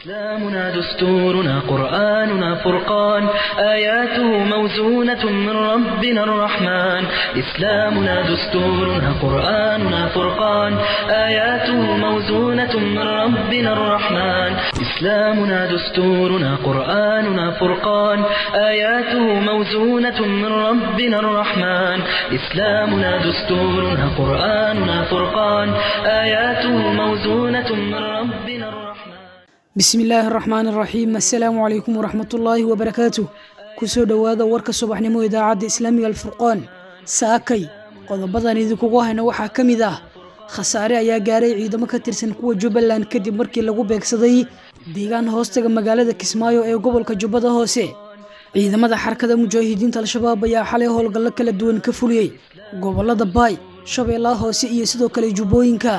إسلامنا دستورنا قرآننا فرقان آياته موزونة من ربنا الرحمن إسلامنا دستورنا قرآننا فرقان آياته موزونة من ربنا الرحمن إسلامنا دستورنا قرآننا فرقان آياته موزونة من ربنا الرحمن إسلامنا دستورنا قرآننا فرقان آياته موزونة من ربنا الرحمن bismi illaahi araxmaan araxiim assalaamu calaykum waraxmatullaahi wabarakaatu kusoo dhowaada warka subaxnimo idaacadda islaamiga alfurqaan saakay qodobadan idinkugu hayna waxaa ka mid ah khasaare ayaa gaaray ciidamo ka tirsan kuwa jubbaland kadib markii lagu beegsaday deegaan hoostaga magaalada kismaayo ee gobolka jubbada hoose ciidamada xarakada mujaahidiinta al-shabaab ayaa xalay howlgallo kala duwan ka fuliyey gobolada baay shabeellaha hoose iyo sidoo kale jubbooyinka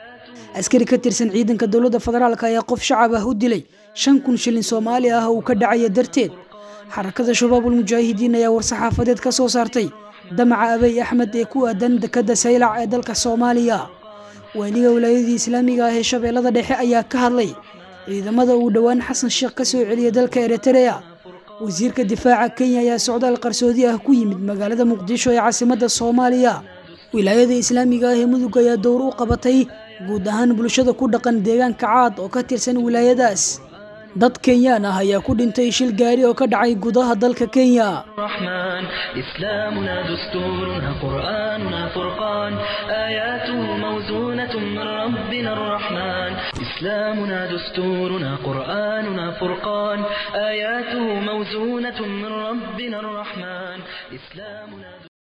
askari ka tirsan ciidanka dowladda federaalk ayaa qof shacab ah u dilay shan kun shilin soomaali ah uu ka dhacaya darteed xarakada shabaabul mujaahidiin ayaa war-saxaafadeed ka soo saartay damaca abey axmed ee ku aadan dekadda saylac ee dalka soomaaliya waaliga wilaayadii islaamiga ah ee shabeellada dhexe ayaa ka hadlay ciidamada uu dhowaan xasan sheekh ka soo celiyay dalka eritrea wasiirka difaaca kenya ayaa socdaal qarsoodi ah ku yimid magaalada muqdisho ee caasimadda soomaaliya wilaayada islaamiga ah ee mudug ayaa dowr u qabatay guud ahaan bulshada ku dhaqan deegaanka caad oo ka tirsan wilaayadaas dad kenyaan ah ayaa ku dhintay shil gaari oo ka dhacay gudaha dalka kenya الرحمن إسلامنا دستورنا قرآننا فرقان آياته موزونة من ربنا الرحمن إسلامنا دستورنا قرآننا فرقان آياته موزونة من ربنا الرحمن إسلامنا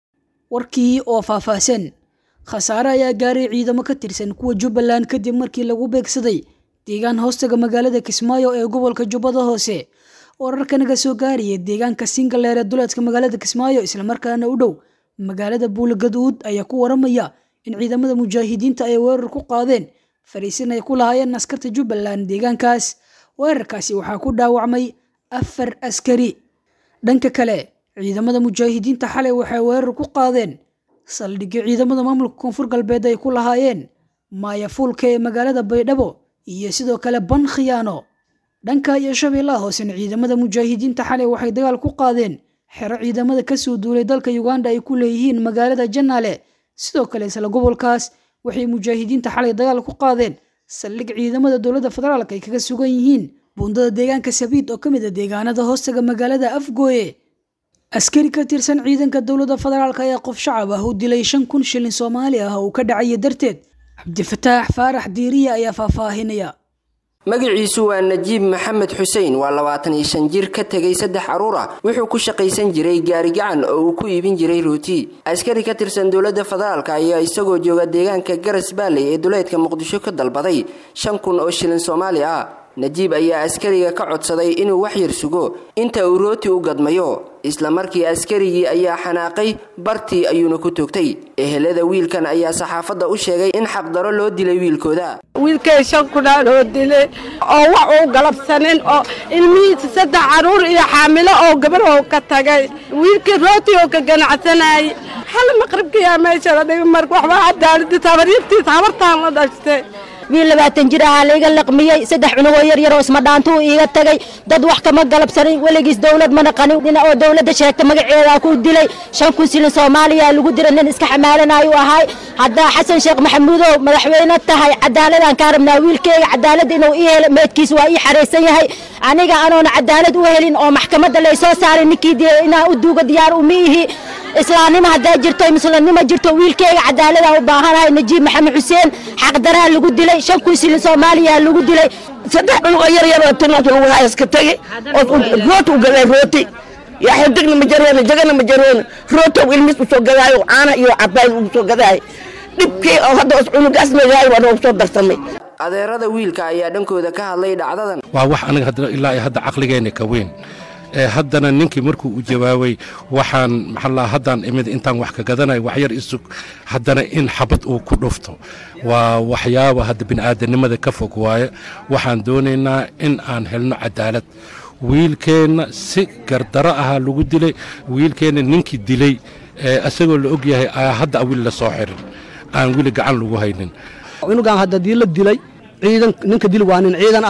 warkii oo faahfaahsan khasaare ayaa gaaray ciidamo ka tirsan kuwa jubbaland kadib markii lagu beegsaday deegaan hoostaga magaalada kismaayo ee gobolka jubbada hoose wararka naga soo gaaraya deegaanka singaleer ee duleedka magaalada kismaayo islamarkaana u dhow magaalada buulagaduud ayaa ku waramaya in ciidamada mujaahidiinta ay weerar ku qaadeen fariisin ay ku lahaayeen askarta jubbaland deegaankaas weerarkaasi waxaa ku dhaawacmay afar askari dhanka kale ciidamada mujaahidiinta xalay waxay weerar ku qaadeen saldhigyo ciidamada maamulka koonfur galbeed ay ku lahaayeen maayafuulka ee magaalada baydhabo iyo sidoo kale ban khiyaano dhanka iyo shabeellaha hoosena ciidamada mujaahidiinta xalay waxay dagaal ku qaadeen xero ciidamada kasoo duulay dalka uganda ay ku leeyihiin magaalada janaale sidoo kale isla gobolkaas waxay mujaahidiinta xalay dagaal ku qaadeen saldhig ciidamada dowladda federaalk ay kaga sugan yihiin buundada deegaanka sabiid oo ka mid a deegaanada hoostaga magaalada afgooye askari ka tirsan ciidanka dowladda federaalk ayaa qof shacab ah u dilay shan kun shilin soomaali ah uu ka dhacaya darteed cabdifataax faarax diiriya ayaa faahfaahinaya magaciisu waa najiib maxamed xuseen waa labaatan iyo shan jir ka tegay saddex caruur ah wuxuu ku shaqaysan jiray gaarigacan oo uu ku iibin jiray rooti askari ka tirsan dowladda federaalk ayaa isagoo jooga deegaanka garas baaley ee duleedka muqdisho ka dalbaday shan kun oo shilin soomaali ah najiib ayaa askariga ka codsaday inuu wax yar sugo inta uu rooti u gadmayo isla markii askarigii ayaa xanaaqay bartii ayuuna ku toogtay ehelada wiilkan ayaa saxaafadda u sheegay in xaqdaro loo dilay wiilkooda wiilkay shan kunaa loo dilay oo wax uu galabsanin oo ilmihiisa saddex caruur iyo xaamilo oo gabaroo ka tagay wiilkii rooti oo ka ganacsanayay hal maqribkiyaa meesha la dhigay marka waxba cadaaladi tabaryartiisa habartaan la dhashtay wiil labaatan jir ahaa layga laqmiyey saddex cunugoo yar yaroo ismadhaantuu iiga tagay dad wax kama galabsanin weligiis dowlad mana qanin dhina oo dowladda sheegta magaceedaa ku dilay shan kun silin soomaaliya lagu dira nin iska xamaalanaayu ahay haddaa xasan sheekh maxamuudow madaxweyne tahay cadaaladaan kaa rabnaa wiilkeyga cadaalad inuu ii helo meedkiis waa ii xaraysan yahay aniga anoona cadaalad u helin oo maxkamadda laysoo saaray ninkii dilay inaan u duuga diyaar uma ihi islaamnimo hadday jirto muslimnimo jirto wiilkeyga cadaaladaan u baahanahay najiib maxamed xuseen xaqdaraha lagu dilay shan kun silin soomaaliya lagu dilay saddex cunug oo yar yar oo tinaad lagu haya iska tagay oo rooti u gaday rooti yaa xidigna ma jaroona jagana ma jaroona rootow ilmiis u soo gadaayo caana iyo cabaad ugu soo gadaayo dhibkii oo hadda os cunugaas magaay waa noogu soo darsamay adeerada wiilka ayaa dhankooda ka hadlay dhacdadan waa wax aniga hadda ilaa iyo hadda caqligeenna ka weyn ee haddana ninkii markuu u jawaabay waxaan maxaa haddaan imid intaan wax ka gadanayo waxyar isug haddana in xabad uu ku dhufto waa waxyaaba hadda bini'aadanimada ka fog waaye waxaan doonaynaa in aan helno cadaalad wiilkeenna si gardaro ahaa lagu dilay wiilkeenna ninkii dilay isagoo la og yahay ayaa hadda wili la soo xirin aan weli gacan lagu haynin cunugan hadda dii la dilay ciidan ninka dil waa nin ciidan ah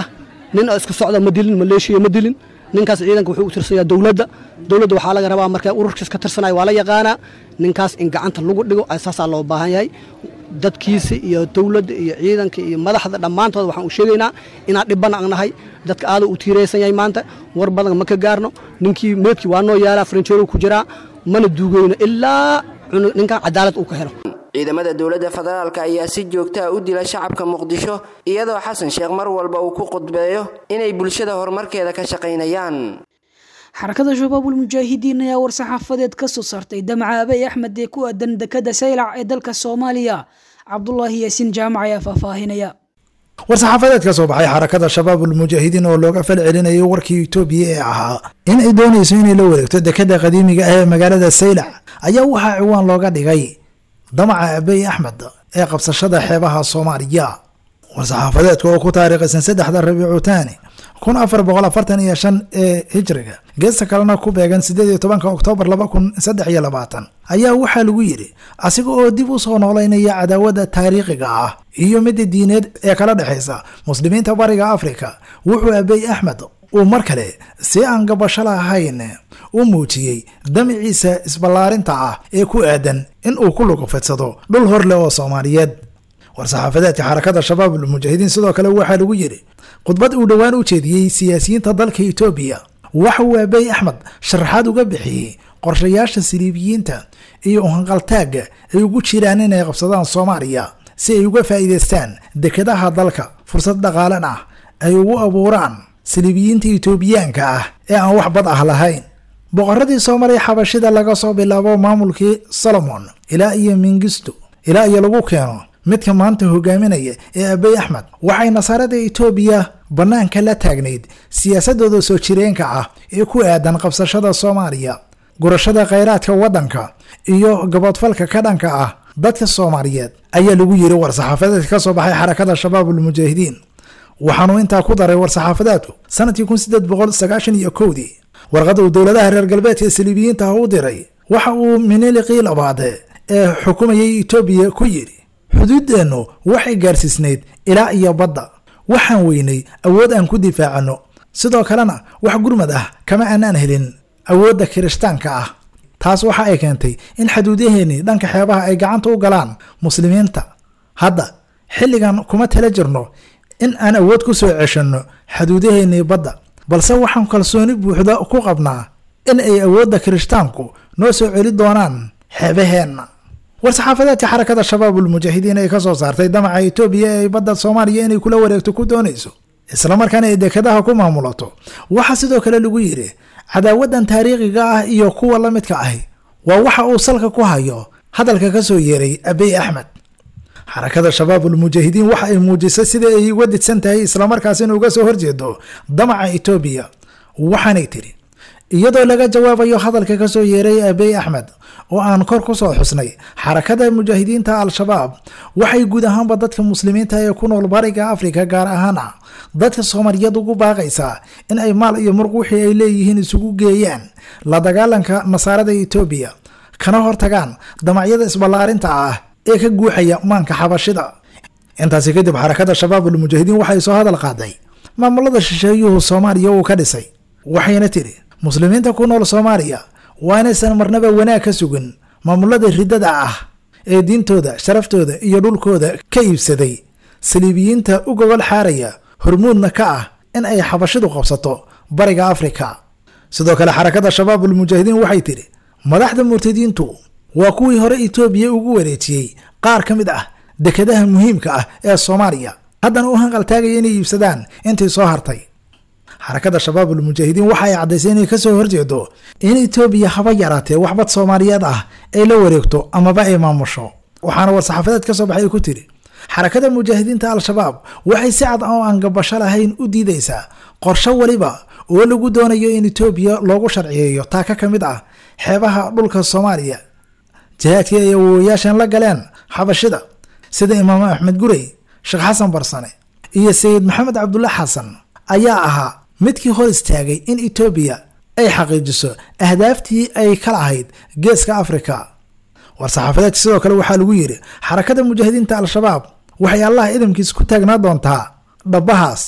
nin oo iska socda ma dilin maleeshiya ma dilin ninkaas ciidanka wuxuu u tirsanyaa dowladda dowladda waxaa laga rabaa marka ururkiis ka tirsanaya waa la yaqaanaa ninkaas in gacanta lagu dhigo saasaa loo baahan yahay dadkiisa iyo dowladda iyo ciidanka iyo madaxda dhammaantood waxaan u sheegaynaa inaan dhibban aan nahay dadka aada u tiiraysan yahay maanta war badan ma ka gaarno ninkii meedkii waa noo yaalaa farinjeeru ku jiraa mana duugeyno ilaa ninkan cadaalad uu ka helo ciidamada dowladda federaalk ayaa si joogtaa u dila shacabka muqdisho iyadoo xasan sheekh mar walba uu ku qudbeeyo inay bulshada horumarkeeda ka shaqaynayaan xarakada shabaabul mujaahidiin ayaa war-saxaafadeed ka soo saartay damaca abey axmed ee ku aadan dekada saylac ee dalka soomaaliya cabdulaahi yaasiin jaamac ayaa faahfaahinaya war-saxaafadeed ka soo baxay xarakada shabaabul mujaahidiin oo looga fal celinayay warkii itoobiya ee ahaa in ay doonayso inay la wareegto dekada qadiimiga ah ee magaalada saylac ayaa waxaa ciwaan looga dhigay damaca abey axmed ee qabsashada xeebaha soomaaliya war-saxaafadeedka oo ku taariikhaysan saddexda rabiicu taani kun afar boqol afartan iyo shan ee hijriga geesta kalena ku beegan sideed iyo tobanka oktoobar laba kun saddex iyo labaatan ayaa waxaa lagu yidhi asiga oo dib u soo noolaynaya cadaawada taariikhiga ah iyo midda diineed ee kala dhexaysa muslimiinta bariga afrika wuxuu abey axmed uu mar kale si aan gabasho lahayn u muujiyey damiciisa isballaarinta ah ee ku aadan in uu ku lugufidsado dhul hor leh oo soomaaliyeed war-saxaafadeedka xarakada shabaabul mujaahidiin sidoo kale waxaa lagu yidhi khudbad uu dhowaan u jeediyey siyaasiyiinta dalka itoobiya waxa uu abey axmed sharaxaad uga bixiyey qorshayaasha siliibiyiinta iyo uhanqaltaagga ay ugu jiraan inay qabsadaan soomaaliya si ay uga faa'iidaystaan dekadaha dalka fursad dhaqaalan ah ay ugu abuuraan siliibiyiinta itoobiyaanka ah ee aan wax bad ah lahayn boqoradii soomaaliya xabashida laga soo bilaabo maamulkii solomon ilaa iyo mingisto ilaa iyo lagu keeno midka maanta hogaaminaya ee abey axmed waxay nasaarada itoobiya bannaanka la taagnayd siyaasadooda soo jireenka ah ee ku aadan qabsashada soomaaliya gurashada khayraadka waddanka iyo gabodfalka ka dhanka ah dadka soomaaliyeed ayaa lagu yiri war-saxaafadeedka ka soo baxay xarakada shabaabul mujaahidiin waxaanuu intaa ku daray war-saxaafadeedku sanadkii kun sideed boqol sagaashan iyo kowdii warqadda uu dowladaha reer galbeedka ee saliibiyiinta ah u diray waxa uu miniliqii labaade ee xukumayay itoobiya ku yidhi xuduuddeennu waxay gaarsiisnayd ilaa iyo badda waxaan weynay awood aan ku difaacano sidoo kalena wax gurmad ah kama aanaan helin awoodda kirishtaanka ah taas waxa ay keentay in xaduudaheennii dhanka xeebaha ay gacanta u galaan muslimiinta hadda xilligan kuma tala jirno in aan awood ku soo ceshanno xaduudaheennii badda balse waxaan kalsooni buuxda ku qabnaa in ay awoodda kirishtaanku noo soo celi doonaan xeebaheenna war-saxaafadeedka xarakada shabaabul mujaahidiin ay ka soo saartay damaca itoobiya ee ay badda soomaaliya inay kula wareegto ku doonayso islamarkaana ay dekadaha ku maamulato waxaa sidoo kale lagu yidhi cadaawadan taariikhiga ah iyo kuwa la midka ahi waa waxa uu salka ku hayo hadalka ka soo yeeray abey axmed xarakada shabaabul mujaahidiin waxa ay muujisay sida ay uga didsan tahay islamarkaasina uga soo horjeedo damaca itoobiya waxaanay tidhi iyadoo laga jawaabayo hadalka ka soo yeeray abey axmed oo aan kor ku soo xusnay xarakada mujaahidiinta al-shabaab waxay guud ahaanba dadka muslimiinta ee ku nool bariga afrika gaar ahaana dadka soomaaliyeed ugu baaqaysaa in ay maal iyo muruq wixii ay leeyihiin isugu geeyaan la dagaalanka nasaarada itoobiya kana hortagaan damacyada isballaarinta ah ee ka guuxaya maanka xabashida intaasi kadib xarakada shabaabul mujaahidiin waxay soo hadal qaaday maamulada shisheeyuhu soomaaliya uu ka dhisay waxayna tidhi muslimiinta ku nool soomaaliya waa inaysan marnaba wanaag ka sugin maamulada riddada ah ee diintooda sharaftooda iyo dhulkooda ka iibsaday saliibiyiinta u gogol xaaraya hormuudna ka ah in ay xabashidu qabsato bariga afrika sidoo kale xarakada shabaabul mujaahidiin waxay tidhi madaxda murtadiintu waa kuwii hore itoobiya ugu wareejiyey qaar ka mid ah dekadaha muhiimka ah ee soomaaliya haddana u hanqaltaagaya inay iibsadaan intii soo hartay xarakada shabaabul mujaahidiin waxa ay caddaysay inay kasoo horjeedo in itoobiya haba yaraatee waxbad soomaaliyeed ah ay la wareegto amaba ay maamusho waxaana war-saxaafadeed ka soo baxay ku tiri xarakada mujaahidiinta al-shabaab waxay si cad oo aan gabasho lahayn u diidaysaa qorsho weliba oo lagu doonayo in itoobiya loogu sharciyeeyo taaka ka mid ah xeebaha dhulka soomaaliya jihaadkii ay awoowayaashan la galeen xabashida sida imaam axmed gurey sheekh xasan barsane iyo sayid maxamed cabdulla xasan ayaa ahaa midkii hor istaagay in itoobiya ay xaqiijiso ahdaaftii ay ka lahayd geeska afrika war-saxaafadeedka sidoo kale waxaa lagu yidhi xarakada mujaahidiinta al-shabaab waxay allah idamkiisa ku taagnaa doontaa dhabbahaas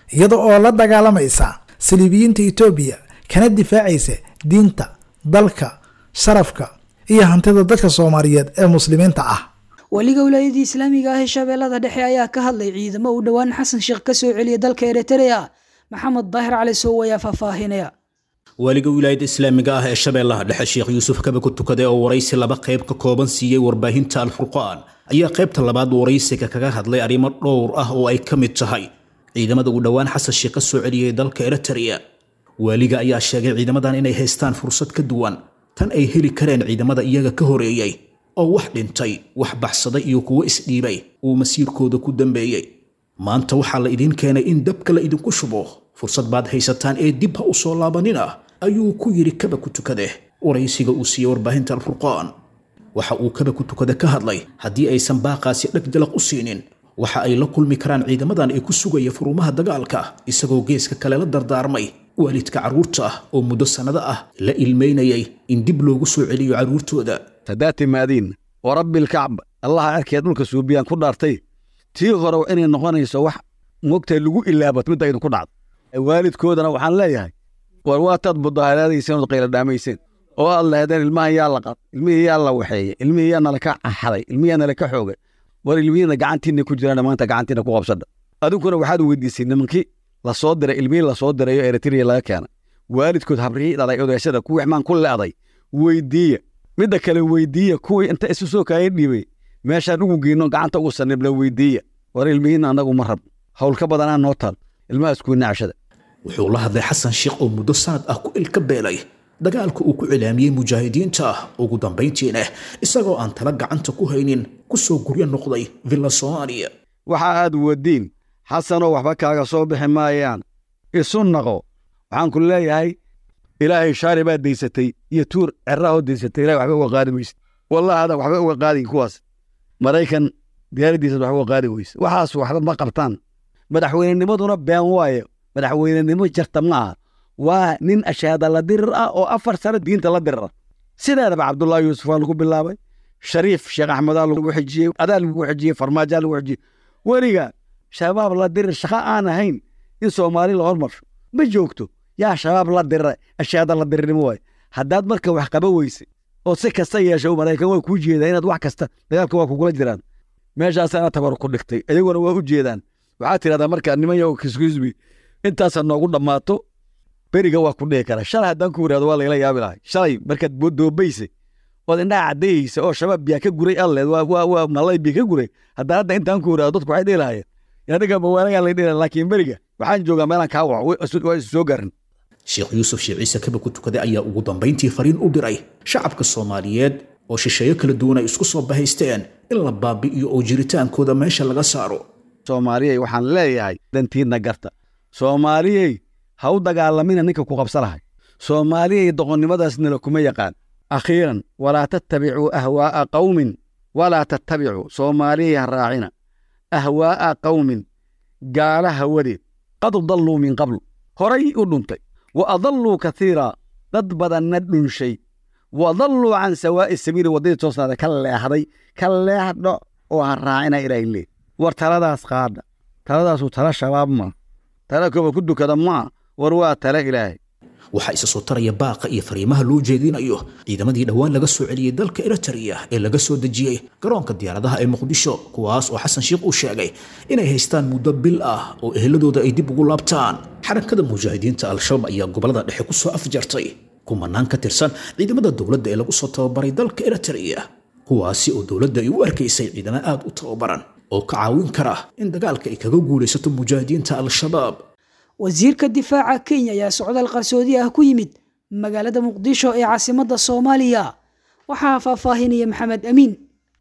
iyada oo la dagaalamaysa saliibiyiinta etoobiya kana difaacaysa diinta dalka sharafka iyo hantida dadka soomaaliyeed ee muslimiinta ah weliga wilaayadii islaamiga ah ee shabeellada dhexe ayaa ka hadlay ciidamo uu dhowaan xasan sheekh ka soo celiyay dalka eritrea maxamed daahir cali sow ayaa faahfaahinaya waaliga wilaayadda islaamiga ah ee shabeellaha dhexe sheekh yuusuf kabe ku tukaday oo waraysi laba qayb ka kooban siiyey warbaahinta alfurqaan ayaa qaybta labaad waraysiga kaga hadlay arrimo dhowr ah oo ay ka mid tahay ciidamada uu dhowaan xasan sheekh ka soo celiyey dalka eritrea waaliga ayaa sheegay ciidamadan inay haystaan fursad ka duwan tan ay heli kareen ciidamada iyaga ka horeeyey oo wax dhintay wax baxsaday iyo kuwo isdhiibay uu masiirkooda ku dambeeyey maanta waxaa la idiin keenay in dabka la idinku shubo fursad baad haysataan ee dib ha u soo laabanina ayuu ku yidhi kaba ku tukade waraysiga uu siiyey warbaahinta alfurqaan waxa uu kaba ku tukade ka hadlay haddii aysan baaqaasi dheg jalaq u siinin waxa ay la kulmi karaan ciidamadan ee ku sugaya furumaha dagaalka isagoo geeska kale la dardaarmay waalidka carruurta ah oo muddo sannado ah la ilmaynayay in dib loogu soo celiyo carruurtooda haddaad timaadiin oo rabbilkacba allaha cerkeed dhulka suubiyaan ku dhaartay tii hore inay noqonayso wax moogtahay lagu ilaabat midda idinku dhacdo waalidkoodana waxaan leeyahay war waataad mudaaharaadayseen ood qayladhaamayseen oo aad lahaydeen ilmahan yaa la qad ilmihii yaa la waxeeyey ilmihii yaa nalaka xaday ilmihii yaa nalaka xoogay war ilmihiina gacantiinna ku jiraan maanta gacantiina ku qabsadha adinkuna waxaad weydiisay nimankii lasoo diray ilmihii lasoo dirayo eritrea laga keenay waalidkood habrihii dhalay odaashada kuwii xmaan ku le'day weydiiya midda kale weydiiya kuwii inta isu soo kaaya dhiibay meeshaan ugu geyno gacanta ugu sanibla weydiiya war ilmihiina annagu ma rabno hawl ka badanaa noo taal ilmahaas kuwii nacashada wuxuu la hadlay xasan sheekh oo muddo sanad ah ku ilka beelay dagaalka uu ku cilaamiyey mujaahidiinta ah ugu dambayntiina isagoo aan tala gacanta ku haynin ku soo guryo noqday villa soomaaliya waxa aad wadiin xasanoo waxba kaaga soo bixi maayaan isu naqo waxaan ku leeyahay ilaahay shaari baad daysatay iyo tuur cerraahoo daysatay ilahay waxba uga qaadi weyse wallahi adan waxba uga qaadin kuwaas maraykan diyaaraddiisad waxba uga qaadi weyse waxaas waxba ma qabtaan madaxweynenimaduna been waaye madaxweynenimo jarta ma aha waa nin ashaada la dirir ah oo afar sano diinta la dirira sideedaba cabdullaahi yuusuf waa lagu bilaabay shariif sheekh axmedaa lagu xijiyey adaa lagu xijiyey farmaajaa lagu xijiyey weliga shabaab la dirir shaqo aan ahayn in soomaali la hormarsho ma joogto yaa shabaab la dirira ashaada la dirirnimo waaye haddaad marka wax qaba weyse oo si kasta yeesho maraykan waa kuu jeedaa inaad wax kasta dagaalka waa kugula jiraan meeshaasaana tabar ku dhigtay iyaguna waa u jeedaan waxaad tidhahdaa markaa nimanyo kiskusbi intaasaa noogu dhammaato beriga waa ku dhihi kara shalay haddaan ku yidhahdo waa lagala yaabi lahay shalay markaad doobaysa ood indhaha caddayaysa oo shabaab biyaa ka guray alleed waa malay biya ka guray haddaan hadda intaan ku yidhahdo dadku waxay dhihi lahayeen aniga mawaanagaa lay dhihi laakiin beriga waxaan joogaa meelaan kaa waco waa isu soo garin sheekh yuusuf sheekh ciise kaba ku tukaday ayaa ugu dambayntii fariin u diray shacabka soomaaliyeed oo shisheeyo kala duwan ay isku soo bahaysteen in la baabi'iyo oo jiritaankooda meesha laga saaro soomaaliyey waxaan leeyahay dantiidna garta soomaaliyey ha u dagaalamina ninka ku qabsa lahay soomaaliyey doqonnimadaasnala kuma yaqaan akhiiran walaa tattabicuu ahwaa'a qawmin walaa tattabicuu soomaaliyey ha raacina ahwaa'a qawmin gaala hawadeed qad dalluu min qablu horay u dhuntay wa adalluu katiira dad badanna dhunshay wa dalluu can sawaa'i sabiili waddadii toosnaada ka leexday ka leexdho oo ha raacina ilaahay leey war taladaas qaadha taladaasu tala shabaab maa tala koba ku dukada maa war waa tala ilaahay waxaa isa soo taraya baaqa iyo fariimaha loo jeedinayo ciidamadii dhowaan laga soo celiyey dalka eritrea ee laga soo dejiyey garoonka diyaaradaha ee muqdisho kuwaas oo xasan sheikh uu sheegay inay haystaan muddo bil ah oo eheladooda ay dib ugu laabtaan xarakada mujaahidiinta al-shabaab ayaa gobolada dhexe ku soo afjartay kumanaan ka tirsan ciidamada dowladda ee lagu soo tababaray dalka eritrea kuwaasi oo dowladda ay u arkaysay ciidamo aad u tababaran oo ka caawin kara in dagaalka ay kaga guulaysato mujaahidiinta al-shabaab wasiirka difaaca kenya ayaa socdaal qarsoodi ah ku yimid magaalada muqdisho ee caasimadda soomaaliya waxaa faahfaahinaya maxamed amiin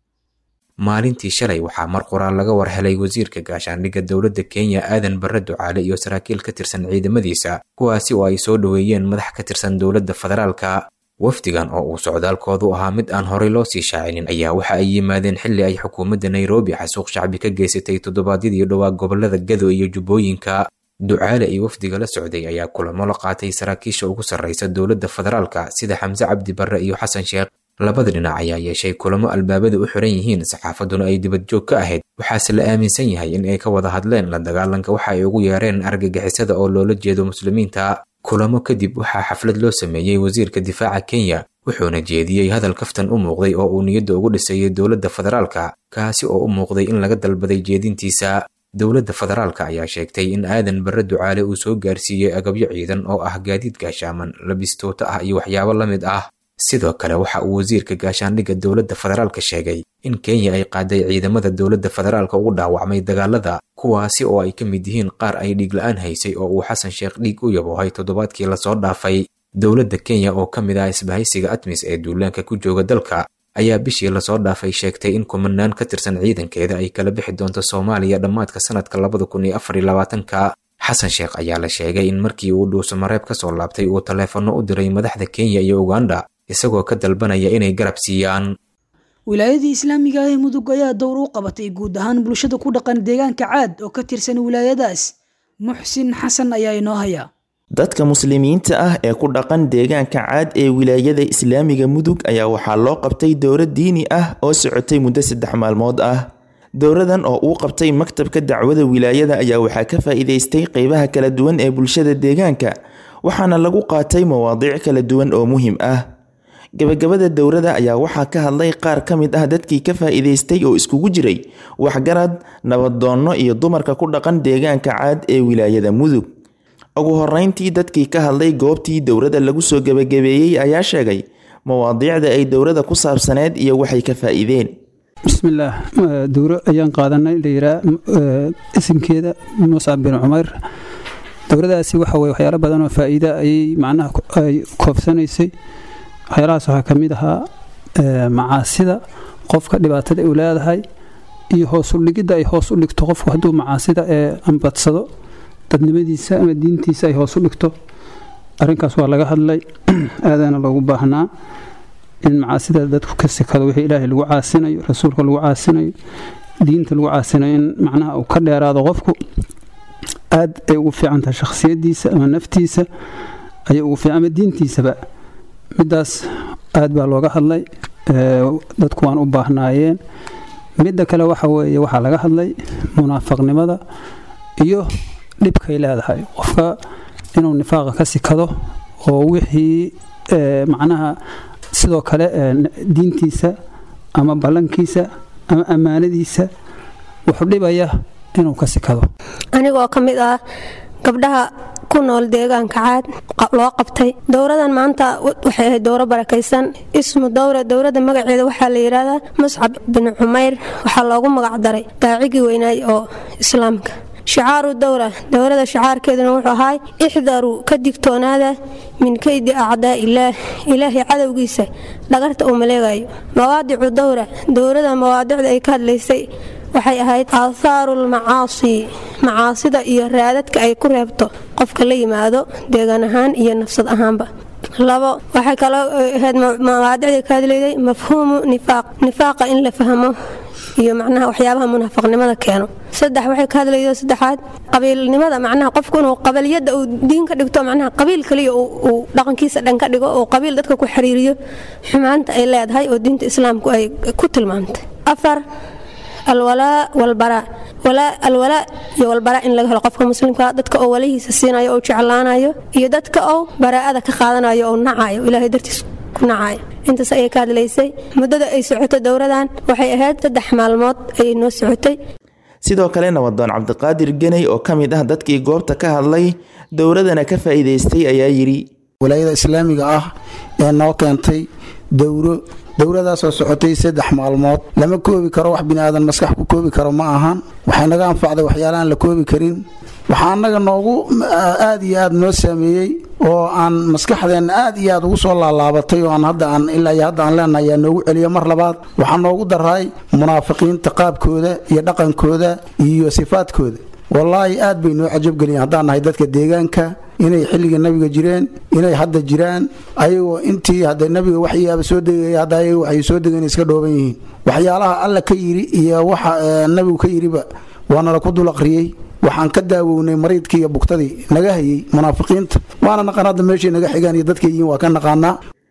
maalintii shalay waxaa mar qoraal laga war helay wasiirka gaashaandhigga dowladda kenya aadan barre ducaale iyo saraakiil ka tirsan ciidamadiisa kuwaasi oo ay soo dhoweeyeen madax ka tirsan dowladda federaalka wafdigan oo uu socdaalkoodu ahaa mid aan horey loo sii shaacinin ayaa waxa ay yimaadeen xilli ay xukuumadda nairobi xasuuq shacbi ka geysatay toddobaadyadii dhowaa gobolada gado iyo jubbooyinka ducaale iyo wafdiga la socday ayaa kulamo la qaatay saraakiisha ugu sarreysa dowladda federaalka sida xamse cabdi barre iyo xasan sheekh labada dhinac ayaa yeeshay kulamo albaabada u xiran yihiin saxaafaduna ay dibadjoog ka ahayd waxaase la aaminsan yahay in ay ka wada hadleen la dagaalanka waxa ay ugu yeereen argagixisada oo loola jeedo muslimiinta kulamo kadib waxaa xaflad loo sameeyey wasiirka difaaca kenya wuxuuna jeediyey hadal kaftan u muuqday oo uu niyadda ugu dhisayay dowladda federaalka kaasi oo u muuqday in laga dalbaday jeedintiisa dowladda federaalka ayaa sheegtay in aadan barre ducaale uu soo gaarsiiyey agabyo ciidan oo ah gaadiid gaashaaman labistoota ah iyo waxyaabo la mid ah sidoo kale waxa uu wasiirka gaashaandhigga dowladda federaalka sheegay in kenya ay qaaday ciidamada dowladda federaalka ugu dhaawacmay dagaalada kuwaasi oo ay ka mid yihiin qaar ay dhiig la-aan haysay oo uu xasan sheekh dhiig u yaboohay toddobaadkii lasoo dhaafay dowladda kenya oo ka mid ah isbahaysiga atmis ee duulaanka ku jooga dalka ayaa bishii lasoo dhaafay sheegtay in kumanaan ka tirsan ciidankeeda ay kala bixi doonto soomaaliya dhammaadka sanadka labada kun iyo afar iyo labaatanka xasan sheekh ayaa la sheegay in markii uu dhuuso mareeb ka soo laabtay uu taleefanno u diray madaxda kenya iyo uganda isagoo ka dalbanaya inay garab siiyaan wilaayadii islaamiga ah ee mudug ayaa dowr u qabatay guud ahaan bulshada ku dhaqan deegaanka caad oo ka tirsan wilaayadaas muxsin xasan ayaa inoo haya dadka muslimiinta ah ee ku dhaqan deegaanka caad ee wilaayada islaamiga mudug ayaa waxaa loo qabtay dowro diini ah oo socotay muddo saddex maalmood ah dowradan oo uu qabtay maktabka dacwada wilaayada ayaa waxaa ka faa'iidaystay qeybaha kala duwan ee bulshada deegaanka waxaana lagu qaatay mawaadiic kala duwan oo muhiim ah gabagabada dowrada ayaa waxaa ka hadlay qaar ka mid ah dadkii ka faa'iidaystay oo iskugu jiray waxgarad nabadoonno iyo dumarka ku dhaqan deegaanka caad ee wilaayada mudug ugu horeyntii dadkii ka hadlay goobtii dowrada lagu soo gebagabeeyey ayaa sheegay mawaadiicda ay dowrada ku saabsaneed iyo waxay ka faa'iideen bismillaah dowro ayaan qaadanay layiraa isimkeeda muscab bin cumeyr dowradaasi waxa weye waxyaalo badan oo faa'iida ayay macnaha ay koobsanaysay waxyaalahaas waxaa ka mid ahaa macaasida qofka dhibaatada u leedahay iyo hoos u dhigidda ay hoos u dhigto qofku hadduu macaasida ee ambadsado dadnimadiisa ama diintiisa ay hoos u dhigto arrinkaas waa laga hadlay aadaana loogu baahnaa in macaasida dadku ka sikado wixii ilaahay lagu caasinayo rasuulka lagu caasinayo diinta lagu caasinayo in macnaha uu ka dheeraado qofku aad ay ugu fiican tahay shakhsiyadiisa ama naftiisa ayay ugu fiican ama diintiisaba middaas aad baa looga hadlay dadku waan u baahnaayeen midda kale waxa weeye waxaa laga hadlay munaafaqnimada iyo dhibkay leedahay qofka inuu nifaaqa ka sikado oo wixii macnaha sidoo kale diintiisa ama ballankiisa ama ammaanadiisa wuxuu dhibaya inuu ka sikado anigoo ka mid ah gabdhaha ku nool deegaanka caad loo qabtay dowradan maanta waxay ahayd dowro barakaysan ismu dowra dowrada magaceeda waxaa la yidhaahdaa muscab bin cumeyr waxaa loogu magac daray daacigii weynaay oo islaamka shicaaru dowra dowrada shicaarkeeduna wuxuu ahaay ixdaruu ka digtoonaada min keydi acdaa ilaah ilaahay cadowgiisa dhagarta uu maleegayo mawaadicu dowra dowrada mawaadicda ay ka hadlaysay waxay ahayd aahaaru lmacaasi macaasida iyo raadadka ay ku reebto qofka la yimaado deegaan ahaan iyo nafsad ahaanba labo waxay kaloo ahayd mawaadicda ka hadlayday mafhuumu nifaaq nifaaqa in la fahmo iyo macnaha waxyaabaha munaafaqnimada keeno saddex waxay ka hadlaydo saddexaad qabiilnimada macnaha qofku inuu qabaliyadda uu diin ka dhigto macnaha qabiil kaliya uu dhaqankiisa dhan ka dhigo oo qabiil dadka ku xiriiriyo xumaanta ay leedahay oo diinta islaamku ay ku tilmaamtay afar alwalaa walbaraa alwalaa iyo walbaraa in laga helo qofka muslimka dadka oo walahiisa siinayo oo jeclaanayo iyo dadka oo baraa'ada ka qaadanayo oo nacayo ilaahay dartiis ku nacayo intaas ayay ka hadlaysay muddada ay socoto dowradan waxay ahayd saddex maalmood ayay noo socotay sidoo kale nabadoon cabdiqaadir geney oo ka mid ah dadkii goobta ka hadlay dowradana ka faa'iidaystay ayaa yidhi walaayada islaamiga ah ee noo keentay dowro dowradaasoo socotay saddex maalmood lama koobi karo wax biniaadan maskax ku koobi karo ma ahan waxay naga anfacday waxyaalaaan la koobi karin waxaa annaga noogu aad iyo aad noo saameeyey oo aan maskaxdeenna aad iyo aad ugu soo laalaabatay oo aan hadda aan ilaa iyo hadda aan leenahay ayaa noogu celiya mar labaad waxaa noogu daray munaafiqiinta qaabkooda iyo dhaqankooda iyo sifaadkooda wallaahi aad bay noo cajabgeliyeen haddaan nahay dadka deegaanka inay xilliga nabiga jireen inay hadda jiraan ayagoo intii hadda nabiga waxyaaba soo degaya hadda ayaga waxay soo degeen iska dhooban yihiin waxyaalaha alla ka yiri iyo waxa nabigu ka yiriba waana la ku dul aqriyey waxaan ka daawownay mariidkii iyo bugtadii naga hayay munaafiqiinta waana naqaan hadda meeshay naga xigaan iyo dadkay yihiin waa ka naqaanaa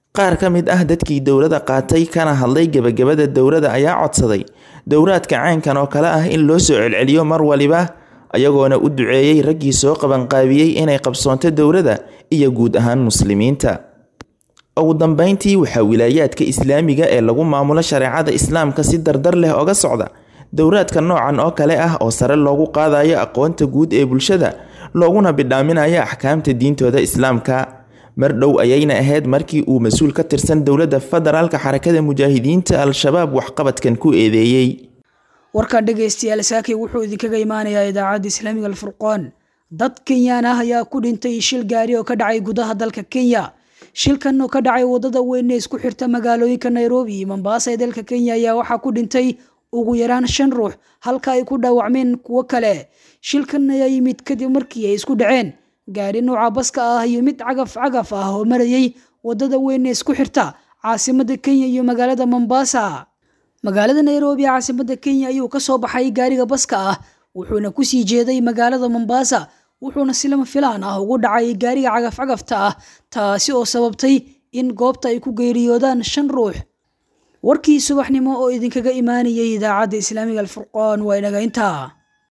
qaar ka mid ah dadkii dowladda qaatay kana hadlay gebagabada dowladda ayaa codsaday dowraadka caynkan oo kale ah in loo soo celceliyo mar waliba ayagoona u duceeyey raggii soo qabanqaabiyey inay qabsoonto dowladda iyo guud ahaan muslimiinta ugu dambeyntii waxaa wilaayaadka islaamiga ee lagu maamulo shareecada islaamka si dardar leh oga socda dowraadka noocan oo kale ah oo sare loogu qaadayo aqoonta guud ee bulshada looguna bidhaaminayo axkaamta diintooda islaamka mar dhow ayayna ahayd markii uu mas-uul ka tirsan dowladda federaalka xarakada mujaahidiinta al-shabaab waxqabadkan ku eedeeyey warkan dhegaystayaal saakay wuxuu idinkaga imaanayaa idaacadda islaamiga alfurqaan dad kenyaan ah ayaa ku dhintay shil gaari oo ka dhacay gudaha dalka kenya shilkan oo ka dhacay wadada weyn ee isku xirta magaalooyinka nairobi iyo mombasa ee dalka kenya ayaa waxaa ku dhintay ugu yaraan shan ruux halka ay ku dhaawacmeen kuwo kale shilkan ayaa yimid kadib markii ay isku dhaceen gaari nooca baska ah iyo mid cagaf cagaf ah oo marayay wadada weyn ee isku xirta caasimada kenya iyo magaalada mombasa magaalada nairobi ee caasimada kenya ayuu ka soo baxay gaariga baska ah wuxuuna kusii jeeday magaalada mombasa wuxuuna si lama filaan ah ugu dhacay gaariga cagaf cagafta ah taasi oo sababtay in goobta ay ku geeriyoodaan shan ruux warkii subaxnimo oo idinkaga imaanayay idaacadda islaamiga alfurqaan waa inaga intaa